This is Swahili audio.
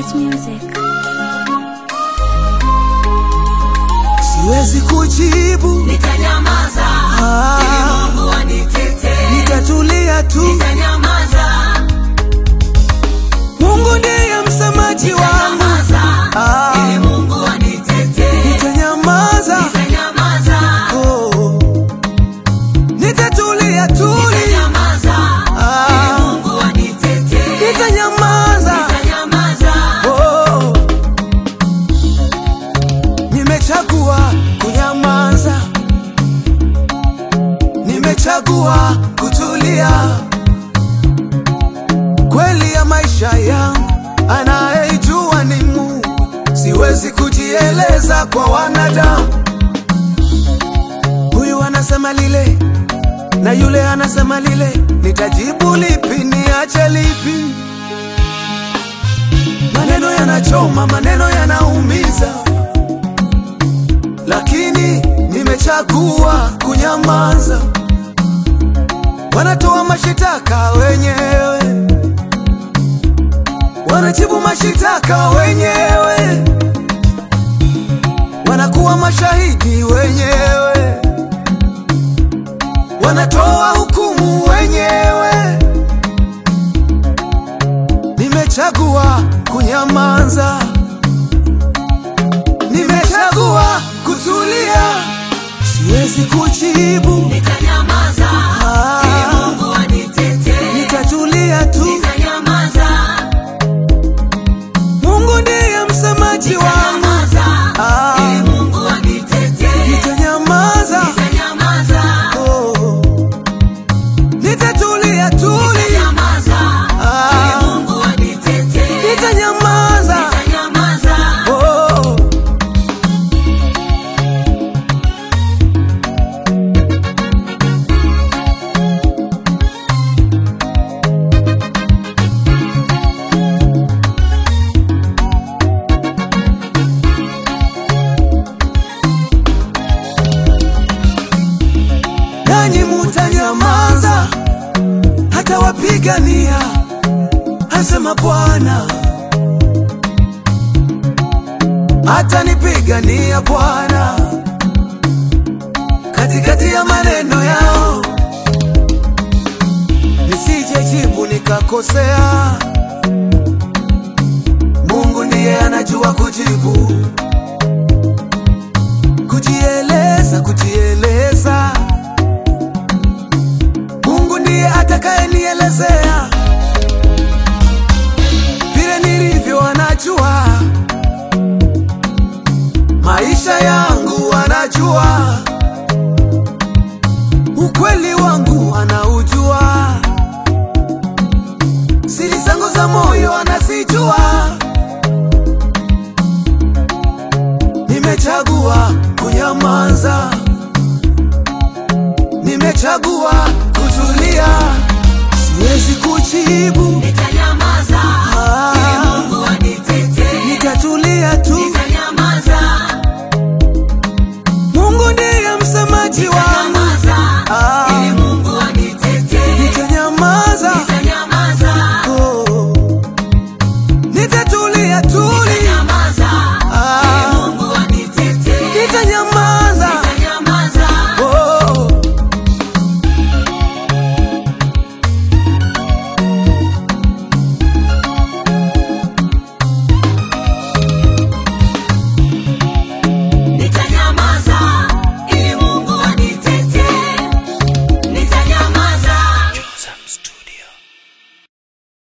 Nice music. siwezi kujibu, Nitanyamaza Ah. ili Mungu anitetee. nitatulia tu. Nitanyamaza, Mungu ndiye msemaji wangu, nitanyamaza Ah. ili Mungu anitetee. nitanyamaza, Nitanyamaza, oh. nitatulia tuli, nitanyamaza Ah. ili Mungu anitetee. nitanyamaza, Nitanyamaza, oh. Nimechagua kunyamaza, nimechagua kutulia. Kweli ya maisha yangu anayejua ni Mungu, siwezi kujieleza kwa wanadamu. Huyu anasema lile na yule anasema lile, nitajibu lipi? Niache lipi? Maneno yanachoma, maneno yanaumiza, lakini nimechagua kunyamaza. Wanatoa mashitaka wenyewe, wanajibu mashitaka wenyewe, wanakuwa mashahidi wenyewe, wanatoa hukumu wenyewe. Nimechagua kunyamaza, nimechagua kutulia, siwezi kujibu, nitanyamaza Ah. ili Mungu anitetee. nitatulia tu. Nitanyamaza, Mungu ndiye msemaji wangu, nitanyamaza Ah. ili Mungu anitetee. nitanyamaza, Nitanyamaza, oh. nitatulia tuli, nitanyamaza Ah. ili Mungu anitetee. nitanyamaza, Nitanyamaza, oh. nanyi mutanyamaza, hata wapigania, asema Bwana. Hata nipigania Bwana, katikati ya maneno yao, nisije jibu nikakosea. Mungu ndiye anajua kujibu, kujieleza, kujieleza Mungu ndiye atakayenielezea vile nilivyo, anajua maisha yangu, anajua ukweli wangu, anaujua siri zangu za moyo, anazijua. Nimechagua kunyamaza nimechagua kutulia, siwezi kujibu,